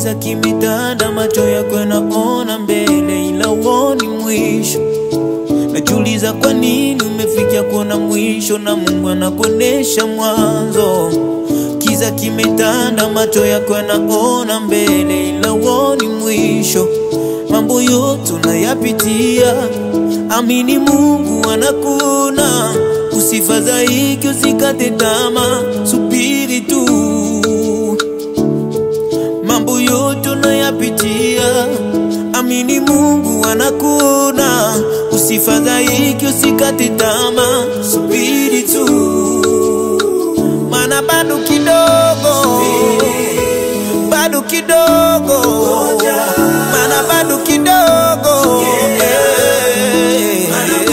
Kiza kimetanda, macho yako yanaona mbele, ila uoni mwisho. Najiuliza kwa nini umefikia kuona mwisho, na Mungu anakuonesha mwanzo. Kiza kimetanda, macho yako yanaona mbele, ila uoni mwisho. Mambo yote unayapitia, amini Mungu anakuona. Usifadhaike, usikate tamaa, subiri tu mambo yote unayapitia, amini Mungu anakuona. Usifadhaike, usikate tamaa, subiri tu, maana bado kidogo, bado kidogo, maana bado kidogo, eh,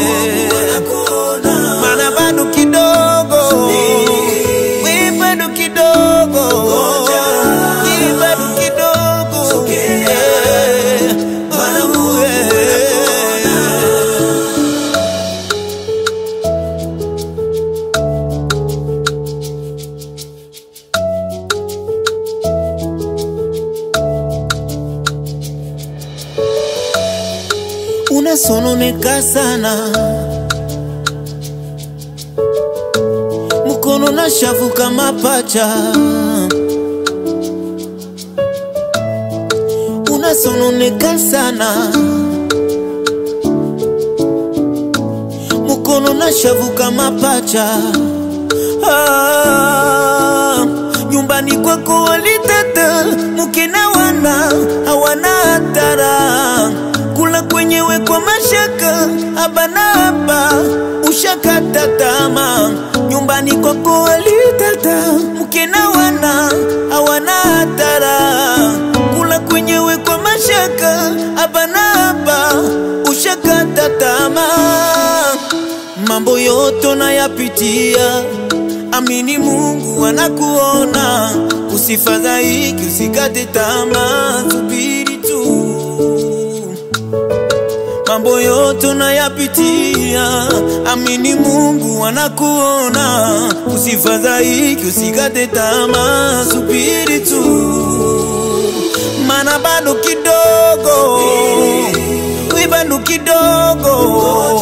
maana bado kidogo, we bado kidogo, ye bado kidogo, eh, oh, eh. unasononeka sana, mkono na shavu kama pacha, unasononeka sana, mkono na shavu kama pacha. Ah, nyumbani kwako walitata mke na wana hawana hatara kula kwenyewe kwa mashaka abana hapa ushakata tama nyumbani kwako walitata mke na wana hawana hatara kula kwenyewe kwa mashaka abana hapa ushakata tama mambo yote unayapitia, amini Mungu anakuona. Usifadhaiki, usikate tamaa, subiri tu. Mambo yote unayapitia, amini Mungu anakuona. Usifadhaiki, usikate tamaa, subiri tu, maana bado kidogo, we bado kidogo